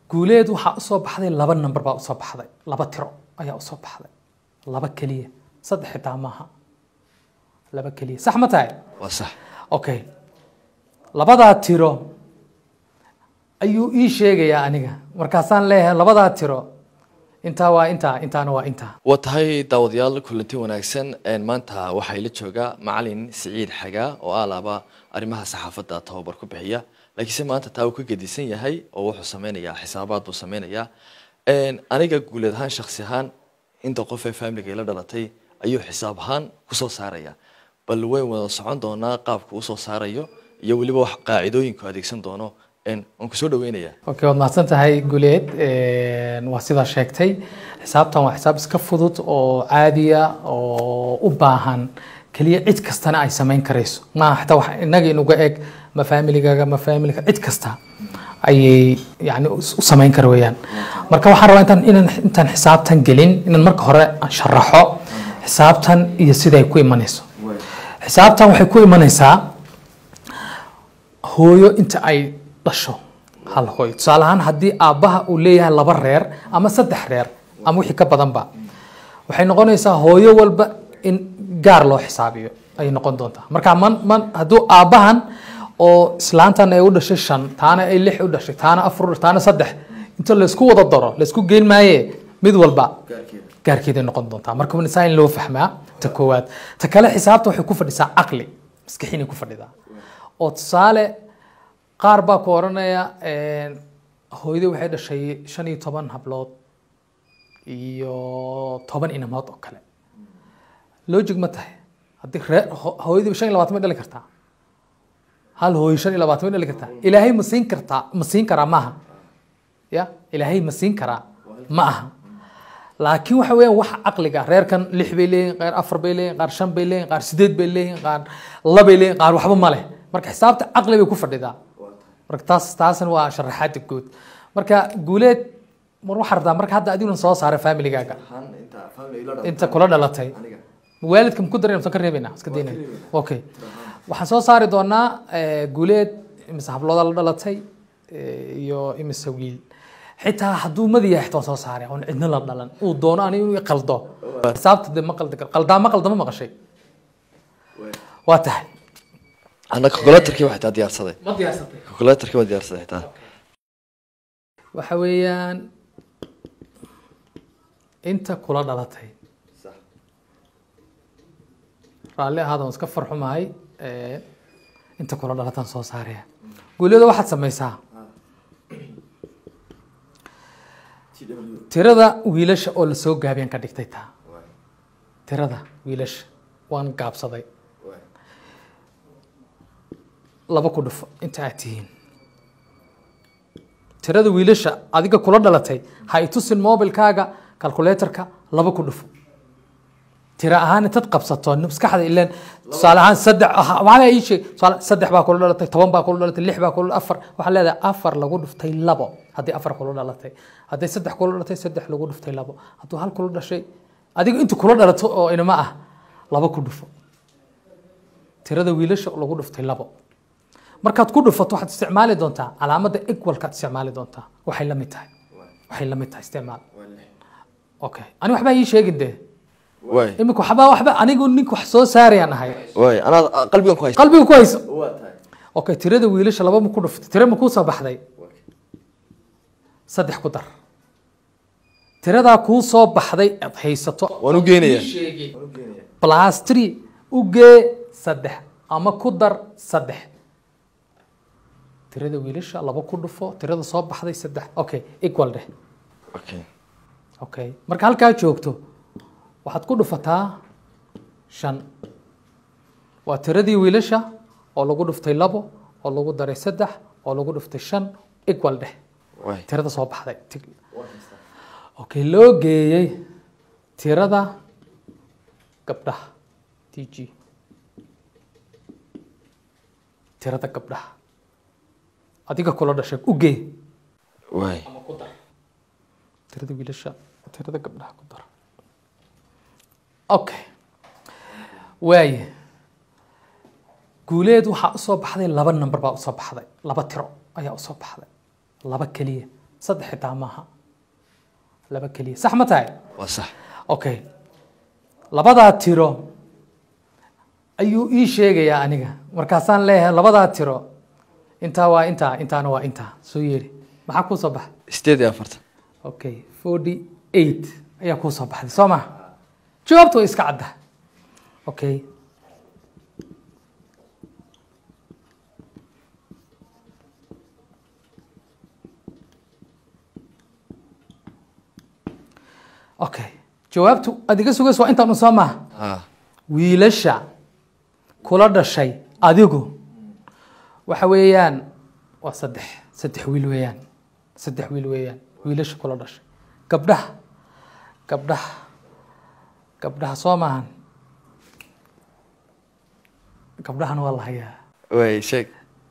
guuleed waxaa usoo baxday laba number baa usoo baxday laba tiro ayaa usoo baxday laba keliya saddex xitaa maaha laba keliya sax ma tahay waa sax okay labadaa tiro ayuu ii sheegayaa aniga markaasaan leeyahay labadaa tiro intaa waa intaa intaana waa intaa waa tahay daawadayaal kulanti wanaagsan een, maanta waxaa ila jooga macalin siciid xagaa oo alaaba arrimaha saxaafadda tababar ku bixiya laakiinse maanta taa uu ka gedisan yahay oo wuxuu sameynayaa xisaabaad buu sameynayaa Een, aniga guuleed ahaan shaksi ahaan inta qof ee faamiliga ila dhalatay ayuu xisaab ahaan kusoo saaraya bal wayn wada socon doonaa qaabku usoo saarayo iyo weliba wax qaacidooyinku adeegsan doono een, waan kusoo dhaweynayaa okay waad mahadsan tahay guleed Een, waa sidaa sheegtay xisaabtan waa xisaab iska fudud oo caadiya oo u baahan keliya cid kastana ay samayn karayso maaha xitaa wax inaga inuga eg ma familigaga ma familiga cid kasta ayay yani u u samayn kara weeyaan marka waxaan rabaa intaan inaan intaan xisaabtan gelin inaan marka hore aan sharaxo xisaabtan iyo siday ku imanayso xisaabtan waxay ku imanaysaa hooyo inta ay dhasho hal hooyo tusaale ahaan haddii aabbaha uu leeyahay laba reer ama saddex reer ama wixii ka badanba waxay noqonaysaa hooyo walba in gaar loo xisaabiyo ayay noqon doontaa marka man man hadduu aabbahan oo islaantan ay u dhashay shan taana ay lix u dhashay taana afar u dhashay taana saddex inta laysku wada daro laysku geyn maaye mid walba gaarkeeday noqon doontaa marka waa saa in loo fahmaa ta koowaad ta kale xisaabta waxay ku fadhisaa caqli maskaxinay ku fadhidaa oo tusaale qaar baa ku odhanaya een, hooyadii waxay dhashay shan iyo toban hablood iyo toban inamood oo kale logic ma tahay haddii ree ho- hooyadii shan iyo labaatan may dhali kartaa hal hooyo shan iyo labaatan may dhali kartaa ilaahay ma siin kartaa ma siin karaa maaha ya ilaahay ma siin karaa ma aha laakiin waxa weeyaan waxa caqliga reerkan lix bay leeyihin qaar afar bay leeyihin qaar shan bay leeyihin qaar sideed bay leeyihin qaar labay leeyihin qaar waxba ma leh marka xisaabta caqli bay ku fadhidaa marka taas taasna waa sharaxaada guud marka guuleed mar waxaa rabtaa marka hadda adiguna soo saara familigaaga inta kula dhalatay waalidka maku darin msan ka reebayna iska dayna okay waxaan soo saari doonaa eh, guuleed imise hablooda la dhalatay eh, iyo imise wiil xitaa hadduu madi yahay xitaa waan soo saaray oon cidna la dhalan uu doono ani inuu i qaldo xisaabta de ma qaldi karo qaldaa ma qaldama maqashay waa tahay ana calculatorkii waxay taa diyaarsaday ma diyaarsatay calculatorkii waa diyaarsaday xitaa waxa weeyaan inta kula dhalatay raalli ahaada waan iska farxumahay Eh, inta kula dhalataan soo saaraya guulyada waxaad samaysaa tirada wiilasha oo lasoo gaabiyaan ka dhigtay taa tirada wiilasha waan gaabsaday laba ku dhufo inta aad tihiin tirada wiilasha adiga kula dhalatay ha i tusin mobilkaaga calculatorka laba ku dhufo tira ahaan intaad qabsato maskaxda ileen tusaale ahaan saddex ah, waxaa ii sheeg tusaale saddex baa kula dhalatay toban baa kula dhalatay lix baa kula afar waxaa leedahay afar lagu dhuftay labo haddii afar kula dhalatay hadday saddex kula dhalatay saddex lagu dhuftay labo hadduu hal kula dhashay adiga inta kula dhalato oo inama ah laba ku dhufo tirada wiilasha oo lagu dhuftay labo markaad ku dhufato waxaad isticmaali doontaa calaamadda equalkaad isticmaali doontaa waxay la mid tahay waxay la mid tahay isticmaal okay ani waxbaa ii sheegin dee waay imika waxbaa waxba anigu ninka wax soo saarayaan ahay waay anaa qalbigan ku haysta qalbiga ku hayso okay tirada wiilasha laba ma ku dhuftay tira ma kuu soo baxday saddex ku dar tiradaa kuu soo baxday aad haysato waan u geenaya plus three u gee saddex ama ku dar saddex tirada wiilasha laba ku dhufo tirada soo baxday saddex okay equal dheh okay okay marka halkaa joogto waxaad ku dhufataa shan waa tiradii wiilasha oo lagu dhuftay labo oo lagu daray saddex oo lagu dhuftay shan equal dheh waay tirada soo baxday Tig- okay loo geeyey tirada gabdhaha t g tirada gabdhaha adiga kula dhashay u gee waay ama ku dar tirada wiilasha tirada gabdhaha ku dar okay waaye guuleed waxaa usoo baxday laba number baa usoo baxday laba tiro ayaa usoo baxday laba keliya saddex xitaa maaha laba keliya sax ma tahay waa sax okay labadaa tiro ayuu ii sheegayaa aniga markaasaan leeyahay labadaa tiro intaa waa intaa intaana waa intaa soo yeeri maxaa kuu soo baxa sideed iyo afartan okay forty eight ayaa kuu soo baxday soo ma jawaabta way iska cadda okay okay jawaabtu aad iga sugayso waa intaan un soo maaha ha wiilasha kula dhashay adigu waxa weeyaan waa saddex saddex wiil weeyaan saddex wiil weeyaan wiilasha kula dhashay gabdhaha gabdhaha gabdhaha soo maahan gabdhahana waa la hayaa way sheeg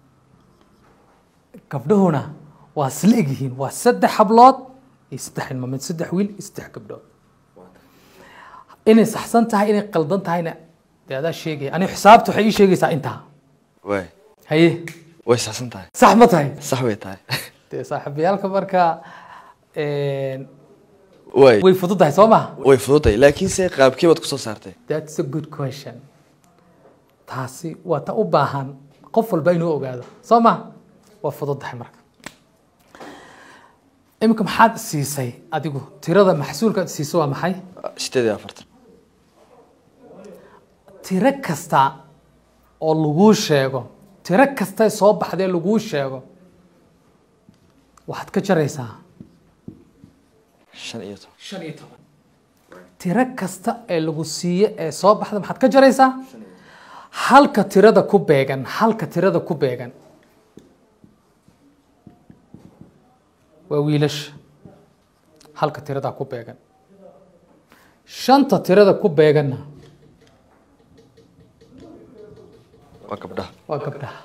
gabdhahuna waa isla egyihiin waa saddex hablood iyo saddex ilmaameed saddex wiil iyo saddex gabdhood inay saxsan tahay inay qaldan tahayna dee adaa sheegaya aniga xisaabta waxay ii sheegaysaa intaa way haye way saxsan tahay sax ma tahay sax way tahay dee saaxiibayaalka marka een, way way fududahay soo maha way fududay laakiin se qaabkii baad kusoo saartay that's a good question taasi waa ta u baahan qof walba inuu ogaado soo ma waa fududahay marka iminka maxaad siisay adigu tirada maxsuulka aad siiso waa maxay sideed iyo afartan tiro kasta oo laguu sheego tiro kasta soo baxdee laguu sheego waxaad ka jaraysaa shan iyo toban shan iyo toban tiro kasta ee lagu siiye ee soo baxda maxaad ka jaraysaa halka tirada ku beegan halka tirada ku beegan waa wiilasha halka tirada ku beegan shanta tirada ku beeganna waa gabdhaha waa gabdhaha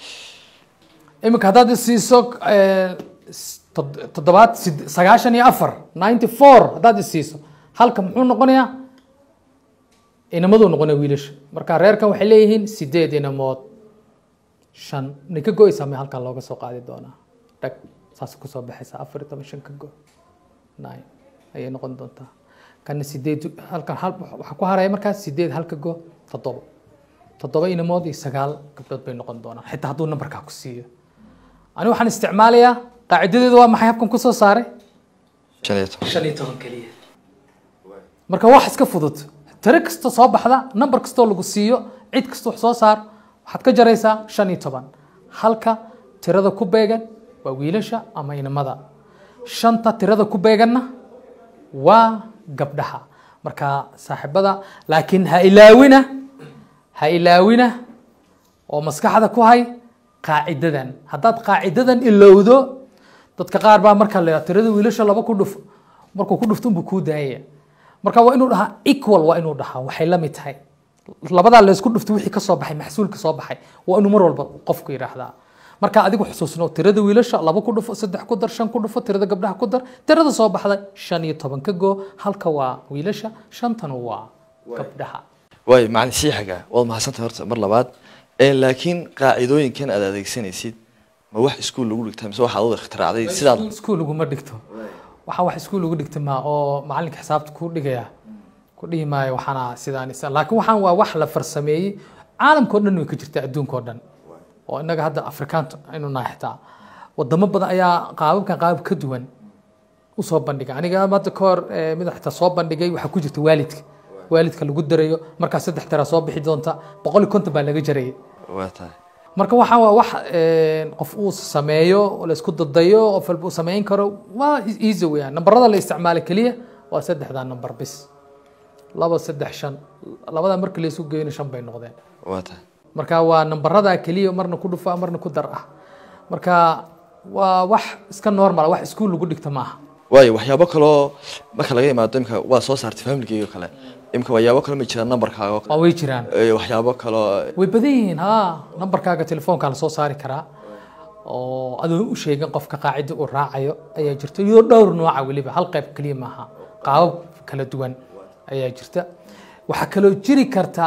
iminka haddaad isiiso eh, s- tod- toddobaad sid- sagaashan iyo afar ninety four haddaad isiiso halka muxuu noqonayaa inamaduu noqonaya wiilasha marka reerkan waxay leeyihiin sideed inamood shan nay ka go-aysaa me halkan looga soo qaadi doonaa dhag saas kusoo baxaysa afar iyo toban shan ka go nine ayay noqon doontaa kana sideed halkan hal waxaa ku haraya markaas sideed halka go toddoba toddoba inamood iyo sagaal gabdhood bay noqon doonaan xitaa hadduu nambarkaa ku siiyo ani waxaan isticmaalayaa qaacidadeedu waa maxay habkan kusoo saaray shan iyo toban shan iyo toban keliya marka wax iska fudud tiro kasta soo baxda nambar kastoo lagu siiyo cid kasta wax soo saar waxaad ka jaraysaa shan iyo toban halka tirada ku beegan waa wiilasha ama inamada shanta tirada ku beeganna waa gabdhaha marka saaxiibada laakiin ha ilaawina ha ilaawina oo maskaxda ku hay qaacidadan haddaad qaacidadan ilowdo dadka qaar baa marka la tirada wiilasha laba ku dhuf markuu ku dhufto unbuu kuu daayaya marka waa inuu dhahaa equal waa inuu dhahaa waxay la mid tahay labadaa laysku dhufto wixii ka soo baxay maxsuulka soo baxay waa inuu mar walba qofku yidhaahdaa marka adigu xusuusno tirada wiilasha laba ku dhufo saddex ku dar shan ku dhufo tirada gabdhaha ku dar tirada soo baxday shan iyo toban ka goo halka waa wiilasha shantana waa gabdhaha waay macalin sii xagaa waad mahadsantahay horta mar labaad Ee, laakiin qaacidooyinkan aad adeegsanaysid ma wax iskuul lagu dhigtaa mise waxaad wada ikhtiraacday sidaad iskuul laguma dhigto waxaa wax iskuul lagu dhigta ma oo macalinka xisaabta ku dhigaya ku dhihi maayo waxaana sidaan isa laakiin waxaan waa wax la farsameeyey caalamkao dhan way ka jirtaa adduunkao dhan oo innaga hadda afrikaanta aynu nahay xitaa wadamo badan ayaa qaababkan qaabab ka duwan usoo bandhiga aniga hadda ka hor eh, mid xitaa soo bandhigay waxaa ku jirta waalidka waalidka lagu darayo markaa saddex tira soo bixi doonta boqol iyo konton baa laga jarayay waa tahay marka waxaan waa wax eh, qof uu sameeyo oo la isku dadayo qof walba uu samayn karo waa easy weeyaan nambarada la isticmaalo keliya waa saddexdaa nambar bis laba saddex shan labada marka la isu geyno shan bay noqdeen waa tahay marka waa nambarada keliya marna ku dhufa marna ku dar ah marka waa wax iska normal wax iskuul lagu dhigta maaha waayo waxyaabo kaloo marka laga imaado imka waa soo saartay familkeyga oo kale imka waxyaabo kale ma jiraan nambarkaaga oo kale waa way jiraan Ee, waxyaabo kaloo way badan yihiin ha nambarkaaga telefoonka la soo saari karaa oo adoo u sheegin qofka qaacida uu raacayo ayaa jirta iyo dhowr nooca weliba hal qayb keliya maaha qaabab kala duwan ayaa jirta waxaa kaloo jiri karta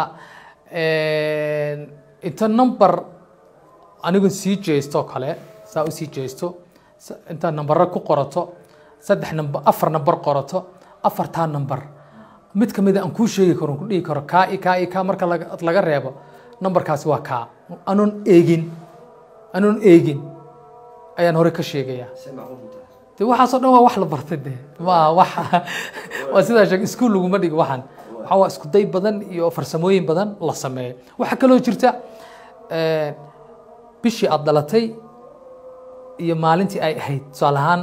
inta number anigu sii jeesto oo kale saa u sii jeesto s- intaad nambaro ku qorato saddex nambar afar nambar qorato afartaa nambar mid ka mida aan kuu sheegi karo ku dhihi karo kaa i kaa i kaa marka laga laga reebo nambarkaasi waa kaa anoon eegin anoon eegin ayaan hore ka sheegayaa de waxaasoo dhan waa wax la bartay de ma wax waa sidaa sheeg iskuul laguma dhigo waxaan waxaa waa isku day badan iyo farsamooyin badan la sameeyo waxaa kaloo jirta eh, bishii aad dhalatay iyo maalintii ay ahayd tusaale ahaan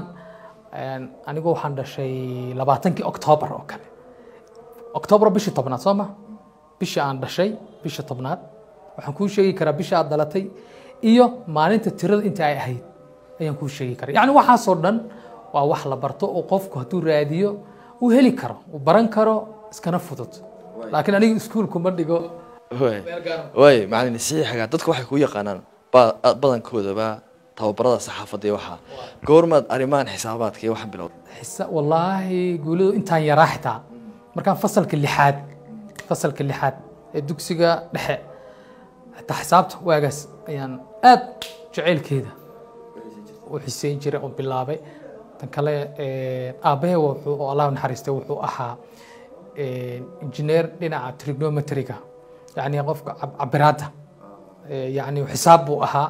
eh, anigu waxaan dhashay labaatankii oktoobar oo kale oktoobar bishii tobnaad soo ma bishii aan dhashay bishii tobnaad waxaan kuu sheegi karaa bishii aad dhalatay iyo maalinta tirada inta ay ahayd ayaan kuu sheegi karaa yacni waxaasoo dhan waa wax la barto oo qofku hadduu raadiyo uu heli karo uu baran karo iskana fudud laakiin aniga iskuulku ma dhigo waay waay macalin siciid xagaa dadka waxay kuu yaqaanaan ba- badankoodaba tababarada saxaafadda iyo waxaa goormaad arrimahan xisaabaadka iyo waxaan bilowday xisa wallaahi guulidu intaan yaraa xitaa markaan fasalka lixaad fasalka lixaad ee dugsiga dhexe xitaa xisaabta waagaas ayaan aad jaceylkeeda u xiseyn jiray oo bilaabay tan kale aabbahe wuxuu oo allah naxariistay wuxuu ahaa injineer dhinaca trigonometriga yacni qofka cab- cabiraadda Eh, yacni xisaab buu ahaa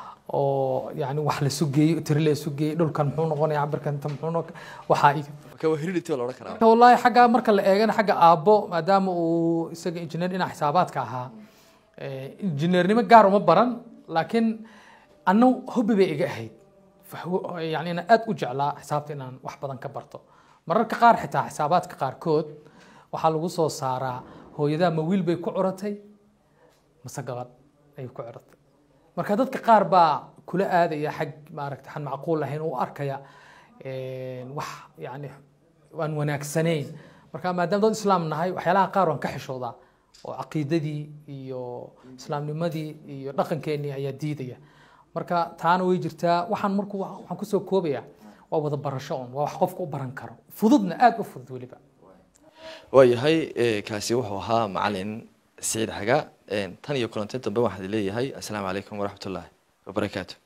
oo yacni wax la sugeeyey tiri la sugeeyey dhulkan muxuu noqonaya cabirkan inta muxuu noqon waxaa iga marka waa heredity la odhan karaa marka wallaahi xagga marka la eegana xagga aabbo maadaama uu isaga injineer dhinaca xisaabaadka ahaa eh, injineernimo gaar uma baran laakiin anna hobbi bay iga ahayd Fahwo- yani inaan aad u jeclaa xisaabta inaan wax badan ka barto mararka qaar xitaa xisaabaadka qaarkood waxaa lagu soo saaraa hooyadaa ma wiil bay ku curatay mase gabadh ayay ku curatay marka dadka qaar baa kula aadaya xag maaragta xan macquul ahayn u arkaya een, wax yani aan wanaagsanayn marka maadaama dad islaam nahay waxyaalaha qaar waan ka xishoodaa oo caqiidadii iyo islaamnimadii iyo dhaqankeenii ayaa diidaya marka taana way jirtaa waxaan marku waxaan kusoo koobaya waa wada barasho un waa wax qofka u baran karo fududna aad u fudud weliba waayahay eh, kaasi wuxuu ahaa macalin siciid xagaa Eh, tan iyo kulanti dambe waxaan leeyahay asalaamu calaykum waraxmatullaahi wabarakaatu